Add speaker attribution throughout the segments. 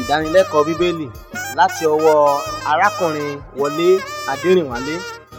Speaker 1: ìdánilẹ́kọ̀ọ́ bíbélì láti ọwọ́ arákùnrin wọlé adẹrìnwálé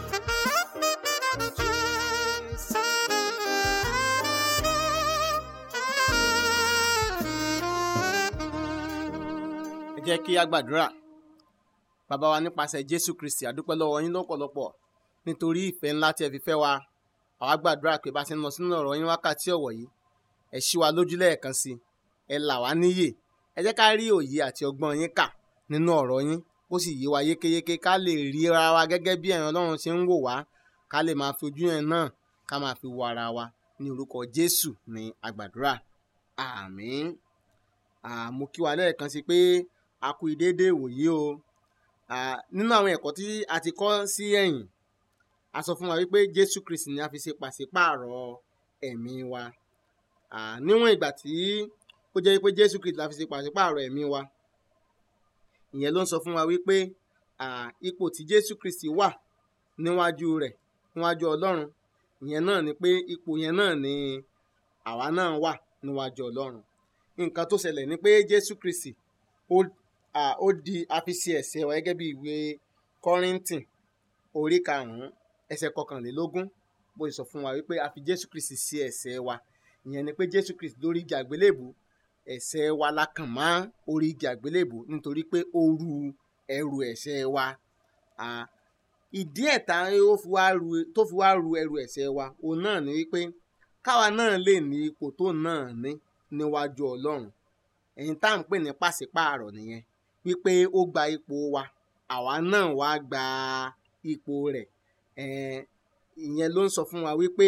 Speaker 1: ẹ jẹ́ kí a gbàdúrà bàbá wa nípasẹ̀ jésù kristi àdúpẹ́ lọ́wọ́ yín lọ́pọ̀lọpọ̀ nítorí ìfẹ́ ńlá tí ẹ fi fẹ́ wa àwa gbàdúrà pé bá ti ń lọ sínú ọ̀rọ̀ yín wákàtí ọ̀wọ̀ yìí ẹ ṣí wa lójú lẹ́ẹ̀kan sí ẹ là wá níyè ẹ jẹ́ ká rí òye àti ọgbọ́n yín kà nínú ọ̀rọ̀ yín kó sì yé wa yékéyéké ká lè rí ara wa gẹ́gẹ́ bí ẹ̀yin ọlọ́run ṣe ń wò wá ká lè máa fi ojú yẹn náà ká máa fi wo ara wa ní orúkọ jésù ní àgbàdúrà àmín àmú kí wa lẹ́ẹ̀kan sí pé a kú ìdédé ìwòyí o nínú àwọn ẹ̀kọ́ tí a ti kọ́ sí ẹ̀yìn a sọ fún wa wípé jésù kristi ni a fi ṣe pàṣípààrọ̀ ẹ̀mí wa níwọ̀n ìgbà tí ó jẹ́ pé jésù kristi la fi ṣe pàṣípààrọ̀ ẹ̀mí wa ìyẹn ló ń sọ fún wa wípé ipò tí jésù kristi wà níwájú rẹ̀ níwájú ọlọ́run ìyẹn náà ni pé ipò yẹn náà ni àwa náà wà níwájú ọlọ́run nǹkan tó ṣẹlẹ̀ ni pé jésù kristi ó di àfiṣe ẹ̀ṣẹ̀ wa gẹ́gẹ́ bí ìwé kọ́ríntìn orí karùn-ún ẹsẹ̀ kọkànlélógún bó ṣe sọ fún wa wípé a fi jésù kristi sí ẹ̀ṣẹ̀ wa ìyẹn ni pé jésù kristi lórí igi àgbélébù ẹ̀ṣẹ̀ wa la kàn mọ́ orí igi àgbélébù nítorí pé ó ru ẹrù ẹ̀ṣẹ̀ wa ìdí ẹ̀ta tó fi wá ru ẹrù ẹ̀ṣẹ̀ wa òun náà ni wípé káwa náà lè ní ipò tó náà ní níwájú ọlọ́run ẹ̀yin tá à ń pè ní pàṣípààrọ̀ nìyẹn wípé ó gba ipò wa àwa náà wá gba ipò rẹ̀ ìyẹn ló ń sọ fún wa wípé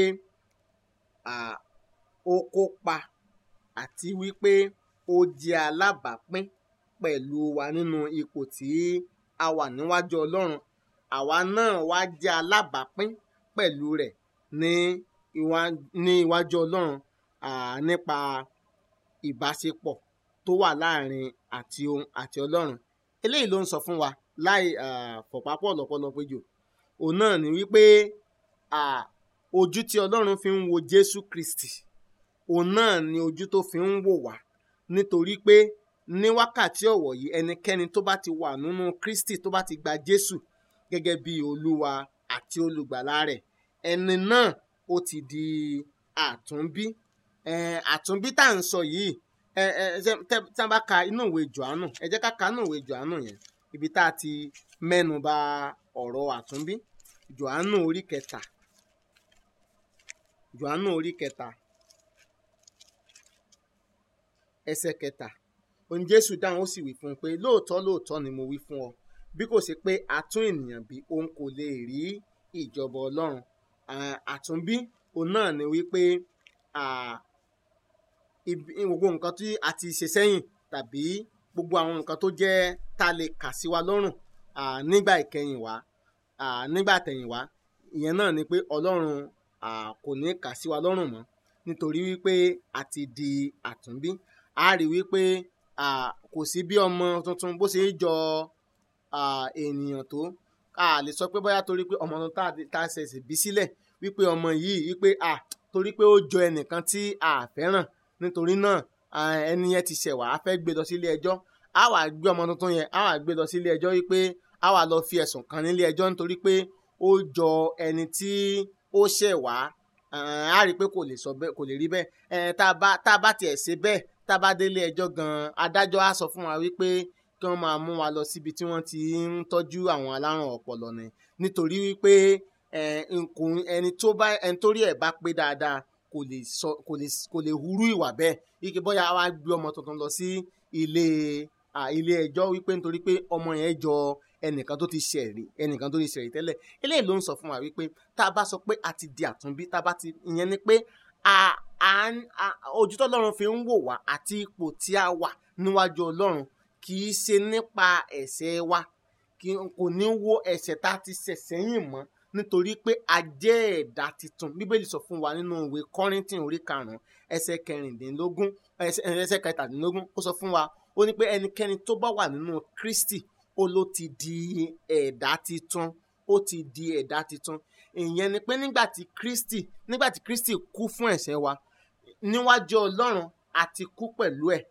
Speaker 1: ó kópa àti wípé ó jẹ́ alábàápín pẹ̀lú wa nínú ipò tí a wà níwájú ọlọ́run àwa náà wá jẹ́ alábàápín pẹ̀lú rẹ̀ ní iwájú ọlọ́run nípa ìbáṣepọ̀ tó wà láàrin àti ohun àti ọlọ́run eléyìí ló ń sọ fún wa láì fọ̀pápọ̀ lọ́pọ̀lọpọ̀ jù òun náà ni wípé ojú tí ọlọ́run fi ń wo jésù kristi òun náà ni ojú tó fi ń wò wá nítorí pé ní wákàtí ọ̀wọ̀ yìí ẹnikẹ́ni tó bá ti wà nínú kristi tó bá ti gba jésù gẹ́gẹ́ bí olúwa àti olùgbàlà rẹ̀ ẹni náà ó ti di àtúnbí àtúnbí tá à ń sọ yìí ẹ ẹ tí a bá ka inú ìwé johannu ẹ jẹ́ ká ka inú ìwé johannu yẹn ibi tá a ti mẹ́nu bà ọ̀rọ̀ àtúnbí johannu orí kẹta johannu orí kẹta ẹsẹ̀ kẹta òun jésù dáhùn ó sì wí fún un pé lóòótọ́ lóòótọ́ ni mo wí fún ọ bí kò ṣe pé àtún ènìyàn bí òun kò lè rí ìjọba ọlọ́run àtúnbí òun náà ni wípé gbogbo nǹkan tí a ti ṣe sẹ́yìn tàbí gbogbo àwọn nǹkan tó jẹ́ tá a lè kà sí wa lọ́rùn nígbà ìkẹyìn wá nígbà tẹ̀yìn wá ìyẹn náà ni pé ọlọ́run kò ní kà sí wa lọ́rùn mọ́ nítorí wípé a ti di àtúnbí a rí wípé kò sí bí ọmọ tuntun bó ṣe ń jọ ènìyàn tó a lè sọ pé bóyá torí pé ọmọ tuntun tá a ṣẹ̀ṣẹ̀ bí sílẹ̀ wípé ọmọ yìí wípé torí pé ó jọ ẹnìkan tí a fẹ́ràn nítorí náà ẹni yẹn ti ṣẹ̀ wá a fẹ́ gbé lọ sí ilé ẹjọ́ a wà gbé ọmọ tuntun yẹn a wà gbé lọ sí ilé ẹjọ́ wípé a wà lọ fi ẹ̀sùn kan nílé ẹjọ́ nítorí pé ó jọ ẹni tí ó ṣẹ̀ wá a rí i pé kò lè sọ bẹ́ẹ̀ kò lè rí bẹ́ẹ̀ tá a bá tiẹ̀ ṣe bẹ́ẹ̀ tá a bá délé ẹjọ́ gan-an adájọ́ á sọ fún wa wípé kí wọ́n máa mú wa lọ síbi tí wọ́n ti ń tọ́jú àwọn alárùn ọpọlọ ni nítorí wípé ẹni tó bá ẹni tó rí ẹ̀ bá pé dáadáa kò lè sọ kò lè kò lè hurú ìwà bẹ́ẹ̀ ike bóyá wàá gbé ọmọ tuntun lọ sí ilé ilé ẹjọ́ wípé nítorí pé ọmọ yẹn jọ ẹnìkan tó ti ṣẹ̀rí ẹnìkan tó ti ṣẹ̀rí tẹ́lẹ̀ eléyìí ló ń sọ fún wa wípé tá a bá sọ pé a ti di àtúnbí tá a bá ti ìyẹn ni pé ojú tó Ọlọ́run fi ń wò wá àti ipò tí a wà níwájú Ọlọ́run kì í ṣe nípa ẹ̀ṣẹ̀ wa kò ní wo ẹ̀ṣẹ̀ tá a ti ṣẹ̀ sẹ́yìn mọ́ nítorí pé a jẹ́ ẹ̀dá tuntun bíbélì sọ fún wa nínú ìwé kọ́rìntìn orí karùn-ún ẹsẹ̀ kẹrìndínlógún ẹsẹ̀ kẹtàdínlógún ó sọ fún wa ó ní pé ẹnikẹ́ni tó bá wà nínú kristi ó ló ti di ẹ̀dá tuntun ó ti di ẹ̀dá tuntun ìyẹn ni pé nígbà tí kristi nígbà tí kristi kú fún ẹ̀ṣẹ̀ wa níwájú ọlọ́run a ti kú pẹ̀lú ẹ̀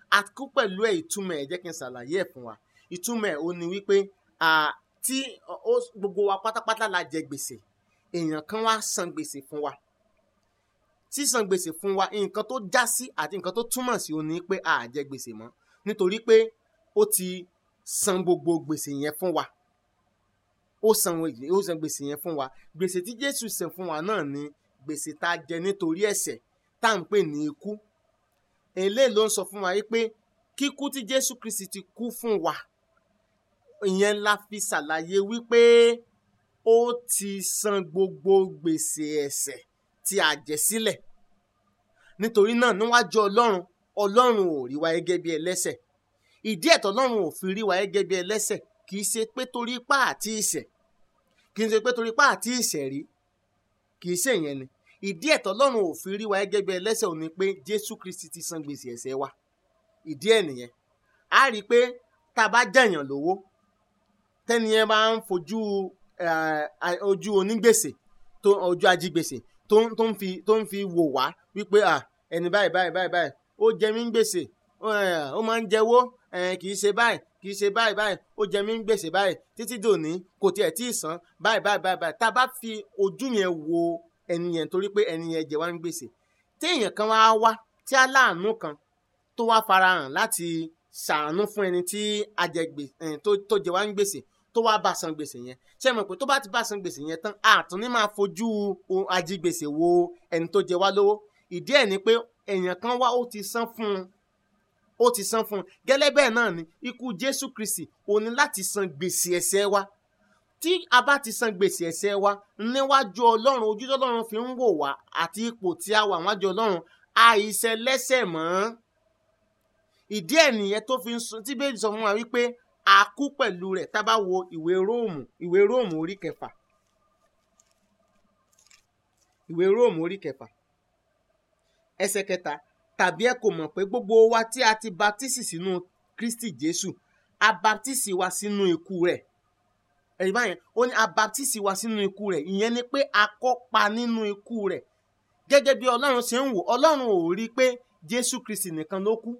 Speaker 1: àkú pẹ̀lú ẹ̀ ìtumọ̀ ẹ̀ jẹ́ kí n ṣàlàyé ẹ̀ fún wa ìtumọ̀ ẹ̀ ó ní wípé à, tí ọ- ó- gbogbo wa pátápátá la jẹ gbèsè èèyàn kan wá san gbèsè fún wa sísan gbèsè fún wa nǹkan tó já sí àti nǹkan tó túmọ̀ sí ó ní pé a jẹ gbèsè mọ́ nítorí pé ó ti san gbogbo gbèsè yẹn fún wa ó san wè- ó san gbèsè yẹn fún wa gbèsè tí Jésù san fún wa náà ni gbèsè tá a jẹ nítorí ẹ̀ṣẹ̀ tá à ń pè ní ikú eléyìí ló ń sọ fún wa yìí pé kíkú tí Jésù Kristi ti kú fún wa ìyẹn la fi ṣàlàyé wípé ó ti san gbogbo gbèsè ẹ̀ṣẹ̀ tí a jẹ sílẹ̀ nítorí náà níwájú Ọlọ́run Ọlọ́run ò rí wa gẹ́gẹ́ bí ẹlẹ́ṣẹ̀ ìdí ẹ̀tọ́ Ọlọ́run ò fi rí wa gẹ́gẹ́ bí ẹlẹ́ṣẹ̀ kì í ṣe pé torí ipá àti ìṣẹ̀ kì í ṣe pé torí ipá àti ìṣẹ̀ rí kì í ṣe ìyẹn ni ìdí ẹ̀tọ́ Ọlọ́run ò fi rí wa gẹ́gẹ́ bí ẹlẹ́ṣẹ̀ ò ní pé Jésù Kristi ti san gbèsè ẹ̀ṣẹ̀ wa ìdí ẹ̀ nìyẹn a rí i pé tá a bá jẹ̀yàn lówó tẹ́ni yẹn bá ń fojú eh, a- ojú onígbèsè tó ojú ajígbèsè tó ń tó ń fi tó ń fi wò wá wípé à ẹni báyìí báyìí báyìí báyìí ó jẹ mí ń gbèsè ó eh, ó máa ń jẹwó eh, kì í ṣe báyìí kì í ṣe báyìí báyìí ó jẹ mí ń gbèsè báyìí títí dòní kò tiẹ̀ tí ì san báyìí báyìí báyìí báyìí tá a bá fi ojú yẹn wo ẹni yẹn torí pé ẹni yẹn jẹ wá ń gbèsè téèyàn kan wá wá tí aláàánú kan tó wá farahàn láti ṣàánú fún ẹni tí ajẹgbè eh, tó tó jẹ wá ń gbèsè tó wá bá san gbèsè yẹn ṣé mọ̀ pé tó bá ti bá san gbèsè yẹn tán àtún ní máa fojú o- ajigbèsè wo ẹni tó jẹ wá lówó ìdí ẹ̀ ni pé èèyàn kan wá ó ti san fún un ó ti san fún un gẹ́lẹ́ bẹ́ẹ̀ náà ni ikú Jésù Kristi ó ní láti san gbèsè ẹ̀ṣẹ̀ wa tí a bá ti san gbèsè ẹ̀ṣẹ̀ wa níwájú Ọlọ́run ojú tí Ọlọ́run fi ń wò wá àti ipò tí a wà níwájú Ọlọ́run àìṣẹ̀ lẹ́ṣẹ̀ mọ́ ìdí ẹ̀ nìyẹn tó fi ń sọ tí bẹ́ẹ̀ sọ fún wa wípé a kú pẹ̀lú rẹ̀ tá a bá wo ìwé róòmù ìwé róòmù orí kẹfà ìwé róòmù orí kẹfà ẹsẹ̀ kẹta tàbí ẹ kò mọ̀ pé gbogbo wa tí a ti baptisi sínú Kristi Jésù a baptisi wa sínú ikú rẹ̀ ẹ̀rí báyẹn ó ní a baptisi wa sínú ikú rẹ̀ ìyẹn ni pé a kópa nínú ikú rẹ̀ gẹ́gẹ́ bí Ọlọ́run ṣe ń wò Ọlọ́run ò rí i pé Jésù Kristi nìkan ló kú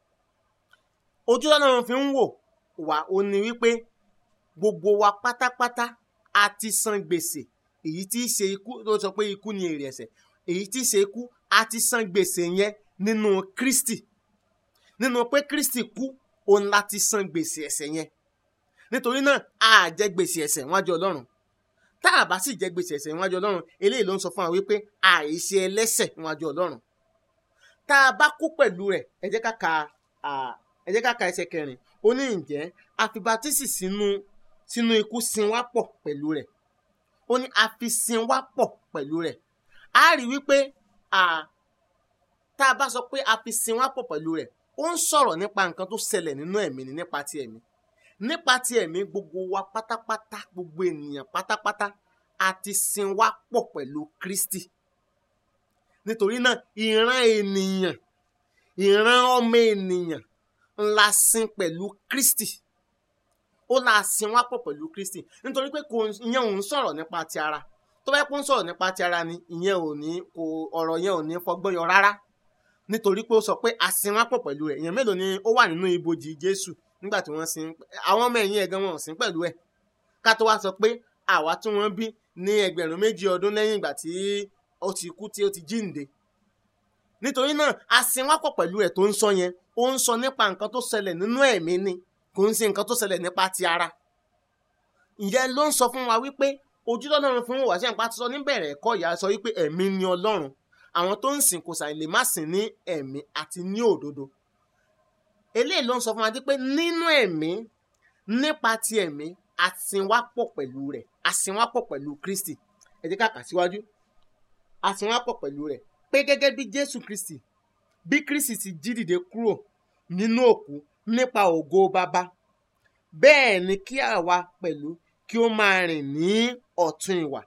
Speaker 1: ojú Ọlọ́run fi ń wò wá ó ní wípé gbogbo wa pátápátá a ti san gbèsè èyí tí í ṣe ikú tó sọ pé ikú ni èrè ẹ̀ṣẹ̀ èyí tí í ṣe ikú a ti san gbèsè yẹn nínú Kristi nínú pé Kristi kú òun láti san gbèsè ẹ̀ṣẹ̀ yẹn nítorí náà a jẹ gbèsè ẹ̀ṣẹ̀ níwájú Ọlọ́run tá a bá sì jẹ gbèsè ẹ̀ṣẹ̀ níwájú Ọlọ́run eléyìí ló ń sọ fún wa wípé àìṣe ẹlẹ́ṣẹ̀ níwájú Ọlọ́run tá a bá kú pẹ̀lú rẹ̀ ẹ jẹ́ ká ka à, ẹ jẹ́ ká ka ẹsẹ̀ kẹrin ó ní ǹjẹ́ a fi baptisi sínú sínú ikú sin wá pọ̀ pẹ̀lú rẹ̀ ó ní a fi sin wá pọ̀ pẹ̀lú rẹ̀ a rí wípé à, tá a bá sọ pé a fi sin wá pọ̀ pẹ̀lú rẹ̀ ó ń sọ̀rọ̀ nípa nǹkan tó ṣẹlẹ̀ nínú ẹ̀mí ni nípa ti ẹ̀mí nípa ti ẹ̀mí gbogbo wa pátápátá gbogbo ènìyàn pátápátá a ti sin wá pọ̀ pẹ̀lú Kristi nítorí náà ìran ènìyàn ìran ọmọ ènìyàn ńlá sin pẹ̀lú Kristi ó la sin wá pọ̀ pẹ̀lú Kristi nítorí pé kò ìyẹn ò ń sọ̀rọ̀ nípa ti ara tó bá yẹ kó ń sọ̀rọ̀ nípa ti ara ni ìyẹn ò ní kò ọ̀rọ̀ yẹn ò ní fọgbọ́n yọ rárá nítorí pé ó sọ pé a sin wá pọ̀ pẹ̀lú rẹ̀ èèyàn mélòó ni ó wà nínú ibojì Jésù nígbà tí wọ́n sin àwọn ọmọ ẹ̀yìn ẹ̀gan wọn ò sin pẹ̀lú ẹ̀ ká tó wá sọ pé àwa tí wọ́n bí ní ẹgbẹ̀rún méjì ọdún lẹ́yìn ìgbà tí ó ti kú tí ó ti jíǹde nítorí náà a sin wá pọ̀ pẹ̀lú ẹ̀ tó ń sọ yẹn ó ń sọ nípa nǹkan tó ṣẹlẹ̀ nínú ẹ̀mí ni kò ń ṣe nǹkan tó ṣẹlẹ̀ nípa ti ara ìyẹn ló ń sọ fún wa wípé ojú tọ́lọ́run fún wa ṣe ń pa ti sọ níbẹ̀rẹ̀ ẹ̀kọ́ ìyá sọ wípé ẹ̀mí ni Ọlọ́run àwọn tó ń sìn kò sàì lè má sìn ní ẹ̀mí àti ní òdodo eléyìí ló ń sọ fún wa pé nínú ẹ̀mí nípa ti ẹ̀mí a sin wá pọ̀ pẹ̀lú rẹ̀ a sin wá pọ̀ pẹ̀lú Kristi ẹ jẹ́ ká kà síwájú a sin wá pọ̀ pẹ̀lú rẹ̀ pé gẹ́gẹ́ bí Jésù Kristi bí Kristi ti jí dìde kúrò nínú òkú nípa ògo bàbá bẹ́ẹ̀ ni kí àwa pẹ̀lú kí ó máa rìn ní ọ̀tún ìwà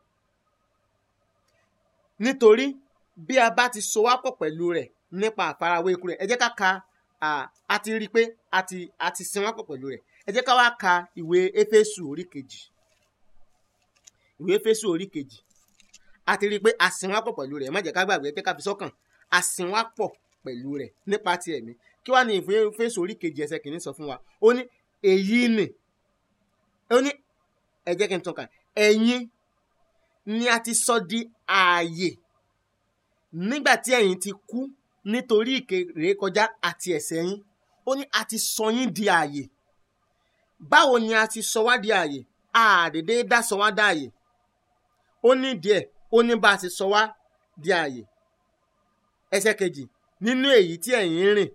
Speaker 1: nítorí bí a bá ti so wá pọ̀ pẹ̀lú rẹ̀ nípa àfarawé ikú rẹ̀ ẹ jẹ́ ká ka a ti rí i pé a ti a ti sin wá pọ̀ pẹ̀lú rẹ̀ ẹ jẹ́ ká wá ka ìwé Éfésù orí kejì ìwé Éfésù orí kejì a ti rí i pé a sin wá pọ̀ pẹ̀lú rẹ̀ ẹ má jẹ́ ká gbàgbé ẹ jẹ́ ká fi sọ́kàn a sin wá pọ̀ pẹ̀lú rẹ̀ nípa ti ẹ̀mí kí kí wàá ní Éfésù orí kejì ẹsẹ̀ kìíní sọ fún wa ó ní èyí nì ó ní ẹ jẹ́ kí n tún kà ẹ̀yin ni a ti sọ di ààyè nígbà tí ẹ̀yin ti kú nítorí ìrékọjá àti ẹ̀ṣẹ̀ yín ó ní a ti sọ yín di ààyè báwo ni a ti sọ wá di ààyè àdédé dá sọ wá dá ààyè ó ní díẹ̀ ó ní bá a ti sọ wá di ààyè ẹsẹ̀ kejì nínú èyí tí ẹ̀yin rìn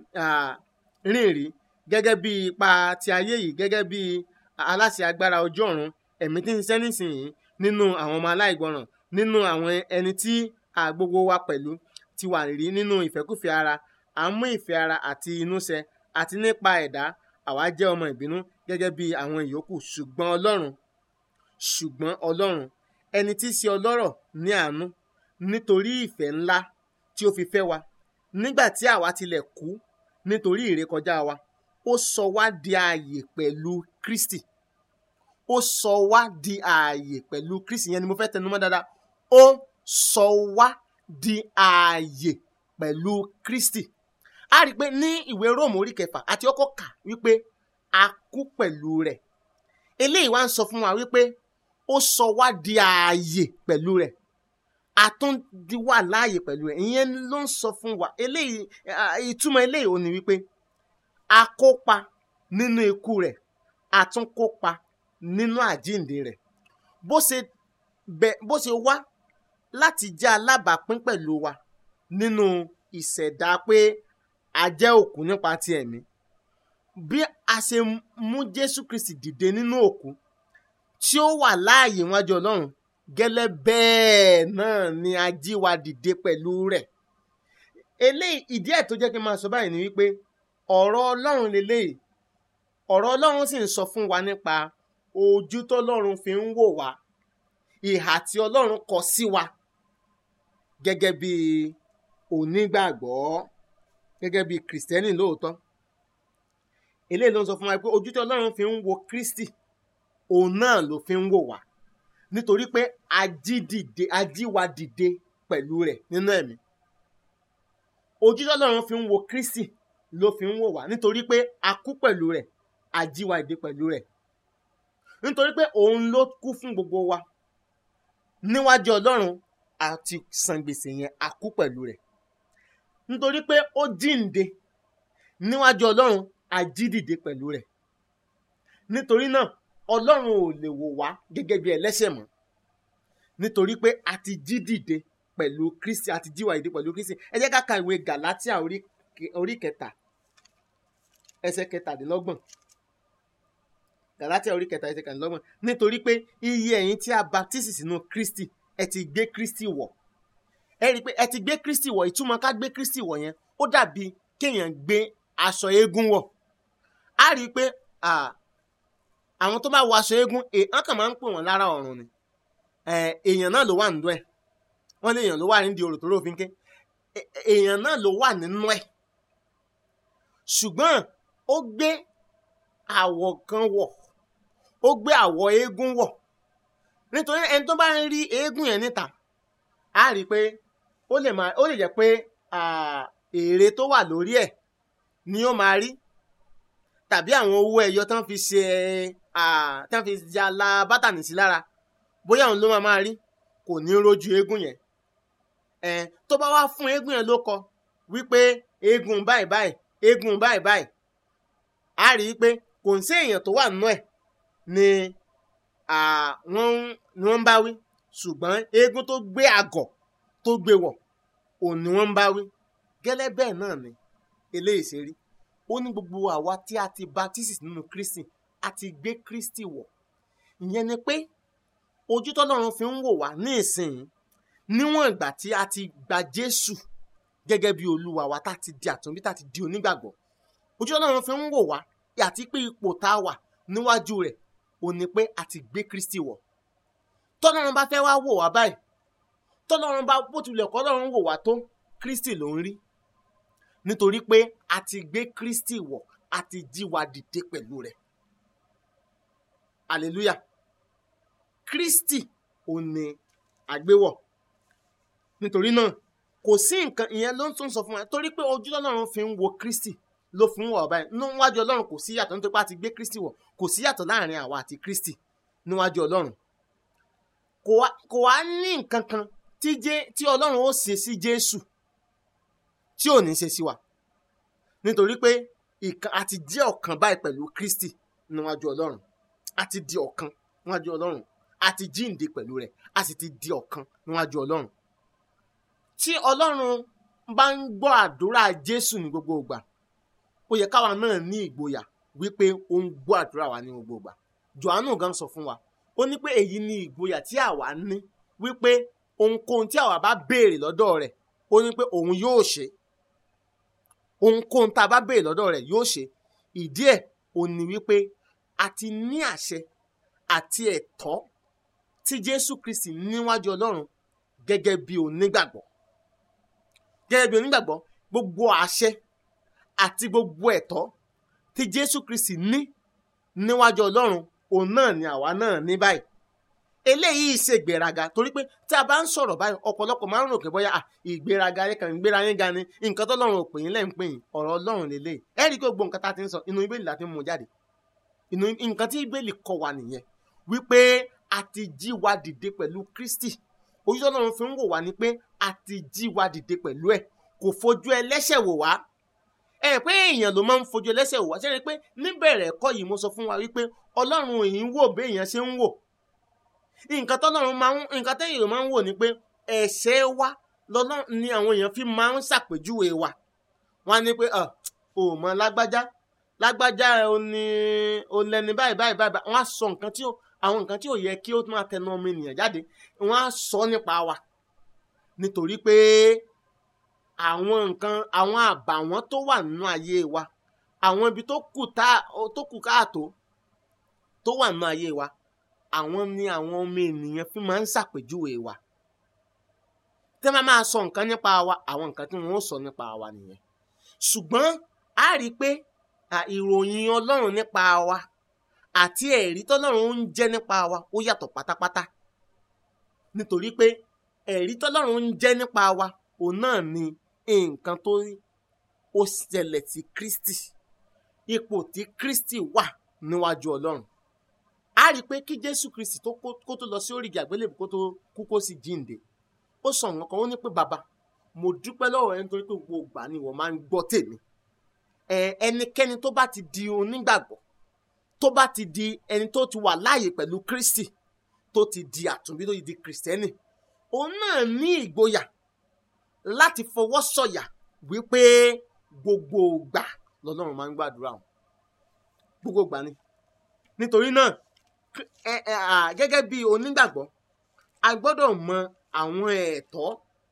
Speaker 1: rìn rí gẹ́gẹ́ bí ipa ti ayé yìí gẹ́gẹ́ bí aláṣẹ agbára ojú ọ̀run ẹ̀mí tí ń ṣiṣẹ́ nísìnyí nínú àwọn ọmọ aláìgbọràn nínú àwọn ẹni tí gbogbo wa pẹ̀lú ti wà rí nínú ìfẹ́kùfẹ́ ara à ń mú ìfẹ́ ara àti inú ṣẹ àti nípa ẹ̀dá àwa jẹ́ ọmọ ìbínú gẹ́gẹ́ bí àwọn ìyókù ṣùgbọ́n ọlọ́run ṣùgbọ́n ọlọ́run ẹni tí í ṣe ọlọ́rọ̀ ní àánú nítorí ìfẹ́ ńlá tí ó fi fẹ́ wa nígbà tí àwa tilẹ̀ kú nítorí ìrékọjá wa ó sọ wá di ààyè pẹ̀lú Kristi ó sọ wá di ààyè pẹ̀lú Kristi yẹn ni mo fẹ́ tẹnumọ́ dáadáa ó sọ wá di ààyè pẹ̀lú Kristi a rí i pé ní ìwé Róòmù orí kẹfà àti ọkọ̀ kà wípé a kú pẹ̀lú rẹ̀ eléyìí wá ń sọ fún wa wípé ó sọ wá di ààyè pẹ̀lú rẹ̀ àtúndí wà láàyè pẹ̀lú rẹ̀ ìyẹn ló ń sọ fún wa eléyìí ìtumọ̀ eléyìí ò ní wípé a kópa nínú ikú rẹ̀ a tún kópa nínú àjíǹde rẹ̀ bó ṣe bẹ bó ṣe wá láti jẹ́ alábàápín pẹ̀lú wa nínú ìṣẹ̀dá pé a jẹ́ òkú nípa ti ẹ̀mí bí a ṣe mú Jésù Kristi dìde nínú òkú tí ó wà láàyè wájú Ọlọ́run gẹ́lẹ́ bẹ́ẹ̀ náà ni a jí wa dìde pẹ̀lú rẹ̀ eléyìí ìdí ẹ̀ tó jẹ́ kí n máa sọ báyìí ni wípé ọ̀rọ̀ Ọlọ́run leléyìí ọ̀rọ̀ Ọlọ́run sì ń sọ fún wa nípa ojú tọ́lọ́run fi ń wò wá ìhà tí Ọlọ́run kọ sí wa gẹ́gẹ́ bí onígbàgbọ́ gẹ́gẹ́ bí kìrìsìtẹ́nì lóòótọ́ eléyìí ló ń sọ fún wa pé ojú tí Ọlọ́run fi ń wo Kristi òun náà ló fi ń wò wá nítorí pé ajídìde ajíwa dìde pẹ̀lú rẹ̀ nínú ẹ̀mí ojú tí Ọlọ́run fi ń wo Kristi ló fi ń wò wá nítorí pé a kú pẹ̀lú rẹ̀ ajíwa dìde pẹ̀lú rẹ̀ nítorí pé òun ló kú fún gbogbo wa níwájú Ọlọ́run àti san gbèsè yẹn a kú pẹ̀lú rẹ̀ nítorí pé ó jíǹde níwájú Ọlọ́run a jí dìde pẹ̀lú rẹ̀ nítorí náà Ọlọ́run ò lè wò wá gẹ́gẹ́ bí ẹlẹ́ṣẹ̀ mọ́ nítorí pé a ti jí dìde pẹ̀lú Kristi a ti jíwa dìde pẹ̀lú Kristi ẹ jẹ́ ká ka ìwé Gàlátíà orí kẹta ẹsẹ̀ kẹtàdínlọ́gbọ̀n Gàlátíà orí kẹta ẹsẹ̀ kẹtàdínlọ́gbọ̀n nítorí pé iye ẹ̀yin tí a baptisi sínú Kristi ẹ ti gbé Kristi wọ̀ ẹ rí i pé ẹ ti gbé Kristi wọ̀ ìtumọ̀ ká gbé Kristi wọ̀ yẹn ó dàbí kéèyàn gbé aṣọ eégún wọ̀ á rí i pé àwọn tó bá wọ aṣọ eégún èèyàn kàn máa ń pè wọ́n lára ọ̀run ni èèyàn náà ló wà nínú ẹ̀ wọ́n ní èèyàn ló wà nídìí orò tó rò fínkẹ́ èèyàn náà ló wà nínú ẹ̀ ṣùgbọ́n ó gbé àwọ̀ kan wọ̀ ó gbé àwọ̀ eégún wọ̀ nítorí ẹni tó bá ń rí eégún yẹn níta á rí i pé ó lè máa ó lè jẹ́ pé èrè tó wà lórí ẹ̀ ni ó máa rí tàbí àwọn owó ẹyọ tán fi ṣe tán fi jala bátànì sí lára bóyá òun ló máa máa rí kò ní rojú eégún yẹn tó bá wá fún eégún yẹn ló kọ wípé eégún báyìí báyìí eégún báyìí báyìí á rí i pé kò ń sí èèyàn tó wà nínú ẹ̀ ni wọ́n ń bá wí ṣùgbọ́n eégún tó gbé àgọ̀ tó gbé wọ̀ òun ni wọ́n ń bá wí gẹ́lẹ́ bẹ́ẹ̀ náà ni eléyìí ṣe rí ó ní gbogbo àwa tí a ti baptisi nínú Kristi a ti gbé Kristi wọ̀ ìyẹn ni pé ojú tọ́lọ́run fi ń wò wá ní ìsìn níwọ̀n ìgbà tí a ti gba Jésù gẹ́gẹ́ bí olúwa wa tá a ti di àtúnbí tá a ti di onígbàgbọ́ ojú tọ́lọ́run fi ń wò wá àti pé ipò tá a wà níwájú rẹ̀ ò ní pé a ti gbé Kristi wọ̀ tọ́lọ́run bá fẹ́ wá wò wá báyìí tọ́lọ́run bá bó tilẹ̀ kọ́ lọ́run wò wá tó Kristi ló ń rí nítorí pé a ti gbé Kristi wọ̀ a ti jí wa dìde pẹ̀lú rẹ̀ hallelujah Kristi ò ní àgbéwọ̀ nítorí náà kò sí nǹkan ìyẹn ló ń tún sọ fún wa torí pé ojú Ọlọ́run fi ń wo Kristi ló fún wọ̀ báyìí níwájú ọlọ́run kò sí yàtọ̀ nítorí pé a ti gbé kristi wọ̀ kò sí yàtọ̀ láàrin àwa àti kristi níwájú ọlọ́run kò wá kò wá ní nǹkan kan tí jẹ́ tí ọlọ́run ó ṣe sí jésù tí ò ní ṣe sí wa nítorí pé ìkan a ti jẹ́ ọ̀kan báyìí pẹ̀lú kristi níwájú ọlọ́run a ti di ọ̀kan níwájú ọlọ́run a ti jíǹde pẹ̀lú rẹ̀ a sì ti di ọ̀kan níwájú ọlọ́run tí ọlọ́run bá ń gbọ́ àdúrà jésù ní gbogbo ìgbà ó yẹ káwa náà ní ìgboyà wípé ó ń gbọ́ àdúrà wa ní gbogbo ìgbà johannu gan sọ fún wa ó ní pé èyí ni ìgboyà tí àwa ní wípé ohunkóhun tí àwa bá béèrè lọ́dọ̀ rẹ̀ ó ní pé òun yóò ṣe ohunkóhun tá a bá béèrè lọ́dọ̀ rẹ̀ yóò ṣe ìdí ẹ̀ ò ní wípé a ti ní àṣẹ àti ẹ̀tọ́ tí jésù kristi níwájú ọlọ́run gẹ́gẹ́ bí onígbàgbọ́ gẹ́gẹ́ bí onígbàgbọ́ gbogbo àṣẹ àti gbogbo ẹ̀tọ́ tí jésù kristi ní níwájú ọlọ́run òun náà ni àwa náà ní báyìí eléyìí ṣe ìgbéraga torí pé tí a bá ń sọ̀rọ̀ báyìí ọ̀pọ̀lọpọ̀ máa ń rò pé bóyá à, ìgbéraga yẹn kàn ń gbéra yín ga ni nǹkan tó lọ́run ò pè yín lẹ́ ń pè yín ọ̀rọ̀ ọlọ́run lélẹ̀ ẹ rí i pé gbogbo nǹkan tá a ti ń sọ inú ibèlì la ti ń mú jáde inú nǹkan tí ibèlì kọ́ wa nìyẹn wípé a ti jí wa dìde pẹ̀lú kristi ojú ọlọ́run fi ń wò wá ni pé a ti jí wa dìde pẹ̀lú ẹ̀ kò fojú ẹlẹ́ṣẹ̀ wò wá ẹ pé èèyàn ló máa ń fojú ẹlẹ́ṣẹ̀ wò wá ṣe é rí i pé níbẹ̀rẹ̀ ẹ̀kọ́ yìí mo sọ fún wa wípé ọlọ́run èyí ń wò bí èèyàn ṣe ń wò nǹkan tọ́lọ́run máa ń nǹkan tẹ́yìn ló máa ń wò ni pé ẹ̀ṣẹ̀ wa lọ́lọ́run ni àwọn èèyàn fi máa ń ṣàpèjúwe wa wọ́n á ní pé ọ̀ ò mọ lágbájá lágbájá ò ní ò lẹni báyìí báyìí báyìí wọ́n á sọ nǹkan tí ó àwọn nǹkan tí ò yẹ kí ó máa tẹnu ọmọ ènìyàn jáde wọ́n á sọ nípa wa nítorí pé àwọn nǹkan àwọn àbàwọ́n tó wà nínú ayé wa àwọn ibi tó kù tá tó kù káàtó tó wà nínú ayé wa àwọn ni àwọn ọmọ ènìyàn fi máa ń ṣàpèjúwe wa tẹ́ máa máa sọ nǹkan nípa wa àwọn nǹkan tí wọ́n ó sọ nípa wa nìyẹn ṣùgbọ́n a rí i pé à, ìròyìn ọlọ́run nípa wa àti ẹ̀rí tọ́lọ́run ń jẹ́ nípa wa ó yàtọ̀ pátápátá nítorí pé ẹ̀rí tọ́lọ́run ń jẹ́ nípa wa òun náà ni nǹkan tó ó ṣẹlẹ̀ sí Kristi ipò tí Kristi wà níwájú ọlọ́run a rí i pé kí Jésù Kristi tó kó kó tó lọ sí orígi àgbélébùú kó tó kú kó sì jíǹde ó sọ nǹkan kan ó ní pé bàbá mo dúpẹ́ lọ́wọ́ rẹ nítorí pé gbogbo ìgbà ni ìwọ máa ń gbọ́ tèmi ẹ ẹnikẹ́ni tó bá ti di onígbàgbọ́ tó bá ti di ẹni tó ti wà láàyè pẹ̀lú Kristi tó ti di àtúnbí tó ti di kìrìsìtẹ́nì òun náà ní ìgboyà láti fọwọ́ sọ̀yà wípé gbogbo ìgbà lọ́lọ́run máa ń gbàdúrà wọn gbogbo ìgbà ni nítorí náà kí- ẹ ẹ à, gẹ́gẹ́ bí onígbàgbọ́ a gbọ́dọ̀ mọ àwọn ẹ̀tọ́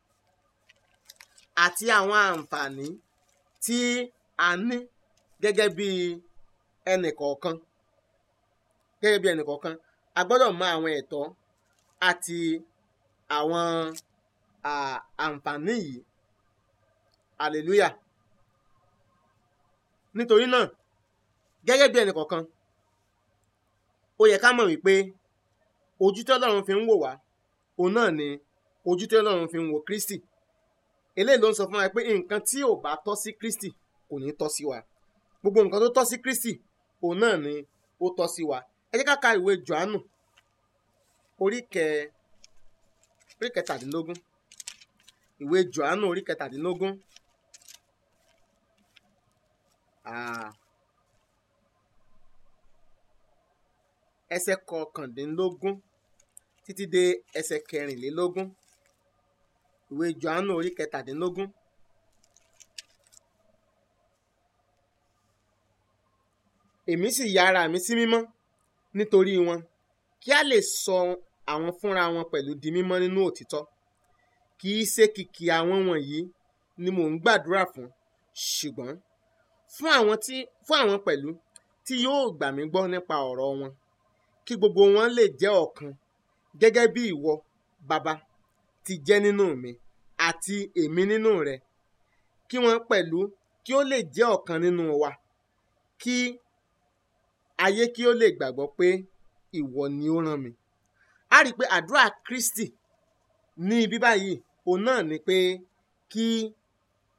Speaker 1: àti àwọn àǹfààní tí a ní gẹ́gẹ́ bí ẹnìkọ̀ọ̀kan gẹ́gẹ́ bí ẹnìkọ̀ọ̀kan a gbọ́dọ̀ mọ àwọn ẹ̀tọ́ àti àwọn à, àǹfààní yìí hallelujah nítorí náà gẹ́gẹ́ bí ẹnìkọ̀ọ̀kan ó yẹ ká mọ̀ wípé ojú tí Ọlọ́run fi ń wò wá òun náà ni ojú tí Ọlọ́run fi ń wo Kristi eléyìí ló ń sọ fún wa pé nǹkan tí ò bá tọ́ sí Kristi kò ní tọ́ sí wa gbogbo nǹkan tó tọ́ sí Kristi òun náà ni ó tọ́ sí wa ẹ jẹ́ ká ka ìwé Jòhánù orí kẹ orí kẹtàdínlógún ìwé Jòhánù orí kẹtàdínlógún Ah. ẹsẹ̀ kọkàndínlógún títí dé ẹsẹ̀ kẹrìnlélógún ìwé Jòhánù orí kẹtàdínlógún èmi sì ya ara mi sí mímọ́ nítorí wọn kí a lè sọ àwọn fúnra wọn pẹ̀lú di mímọ́ nínú òtítọ́ kì í ṣe kìkì àwọn wọ̀nyí ni mò ń gbàdúrà fún ṣùgbọ́n fún àwọn tí fún àwọn pẹ̀lú tí yóò gbà mí gbọ́ nípa ọ̀rọ̀ wọn kí gbogbo wọn lè jẹ́ ọ̀kan gẹ́gẹ́ bí ìwọ bàbá ti jẹ́ nínú mi àti èmi nínú rẹ kí wọ́n pẹ̀lú kí ó lè jẹ́ ọ̀kan nínú wa kí ayé kí ó lè gbàgbọ́ pé ìwọ ni ó rán mi. a rí i pé àdúrà Kristi ní ibi báyìí òun náà ni pé kí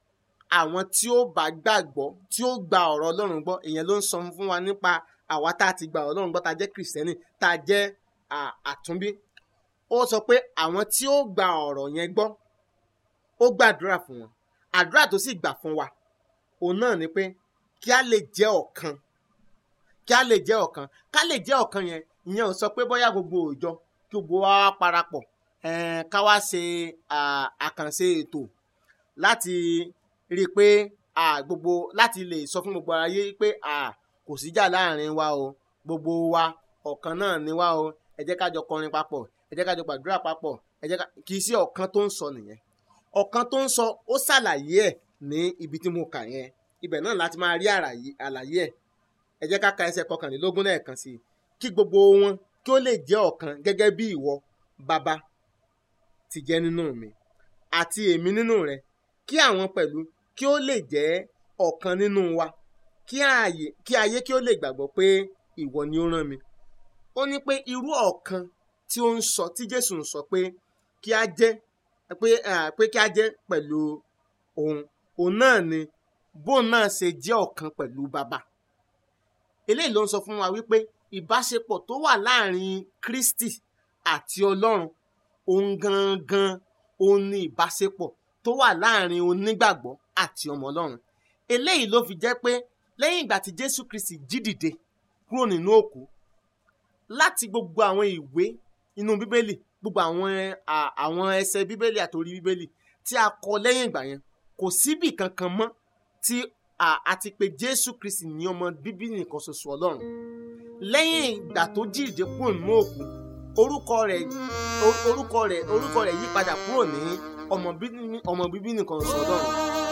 Speaker 1: àwọn tí ó bá gbàgbọ́ tí ó gba ọ̀rọ̀ ọlọ́run gbọ́ ìyẹn ló ń sọ fún wa nípa àwa tá a ti gba ọ̀rọ̀ ọlọ́run gbọ́ tá a jẹ́ kìrìsìtẹ́nì tá a jẹ́ àtúnbí ó sọ pé àwọn tí ó gba ọ̀rọ̀ yẹn gbọ́ ó gbàdúrà fún wọn àdúrà tó sì gbà fún wa òun náà ni pé kí a lè jẹ́ ọ̀kan kí a lè jẹ́ ọ̀kan ká lè jẹ́ ọ̀kan yẹn ìyẹn ò sọ pé bóyá gbogbo òòjọ́ kí gbogbo wa parapọ̀ ká wá ṣe àkànṣe ètò láti rí i pé gbogbo láti lè sọ fún gbogbo aráyé pé kò síjà láàrin wa o gbogbo wa ọ̀kan náà ni wa o ẹ jẹ́ ká jọ kọrin papọ̀ ẹ jẹ́ ká jọ gbàdúrà papọ̀ ẹ jẹ́ ká kì í sí ọ̀kan tó ń sọ nìyẹn ọ̀kan tó ń sọ ó ṣàlàyé ẹ̀ ní ibi tí mo kà yẹn ibẹ̀ náà láti máa rí àlàyé ẹ̀ ẹ jẹ́ ká ka ẹsẹ̀ kọkànlélógún lẹ́ẹ̀kan sí i kí gbogbo wọn kí ó lè jẹ́ ọ̀kan gẹ́gẹ́ bí ìwọ bàbá ti jẹ́ nínú mi àti èmi nínú rẹ kí àwọn pẹ̀lú kí ó lè jẹ́ ọ̀kan nínú wa kí ayé kí ayé kí ó lè gbàgbọ́ pé ìwọ ni ó rán mi ó ní pé irú ọ̀kan tí ó ń sọ tí Jésù ń sọ pé kí a jẹ́ pé pé kí a jẹ́ pẹ̀lú òun òun náà ni bóun náà ṣe jẹ́ ọ̀kan pẹ̀lú bàbá eléyìí ló ń sọ fún wa wípé ìbáṣepọ̀ tó wà láàrin Kristi àti Ọlọ́run òun gangan òun ni ìbáṣepọ̀ tó wà láàrin onígbàgbọ́ àti ọmọ Ọlọ́run eléyìí ló fi jẹ́ pé lẹ́yìn ìgbà tí Jésù Kristi jí dìde kúrò nínú òkú láti gbogbo àwọn ìwé inú Bíbélì gbogbo àwọn àwọn ẹsẹ̀ Bíbélì àtòrí Bíbélì tí a kọ lẹ́yìn ìgbà yẹn kò síbì kankan mọ́ tí àti pé Jésù Kristi ní ọmọ bíbí nìkan ṣoṣo Ọlọ́run lẹ́yìn ìgbà tó jíǹde kúrò nínú òkú orúkọ rẹ̀ orúkọ rẹ̀ orúkọ rẹ̀ yí padà kúrò ní ọmọ bíbí nìkan ṣoṣo Ọlọ́run.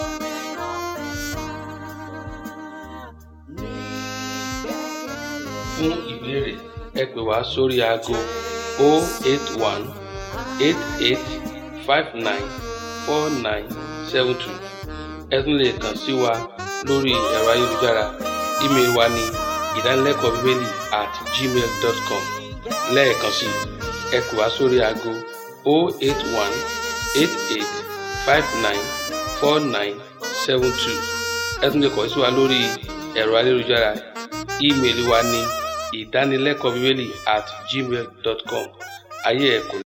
Speaker 2: fún ìbéèrè ẹ pè wá sórí aago 081 88 59 4972 ẹ tún lè kàn sí wa lórí ẹ̀rọ ayélujára ímeèlì wa ní ìdánilẹ́kọ̀ọ́ bíbélì at gmail dot com lẹ́ẹ̀kan sí ẹ pè wá sórí aago 081 88 59 49 72 ẹ tún lè kàn sí wa lórí ẹ̀rọ ayélujára ímeèlì wa ní ìdánilẹ́kọ̀ọ́ bíbélì at gmail dot com ayé ẹ̀ kò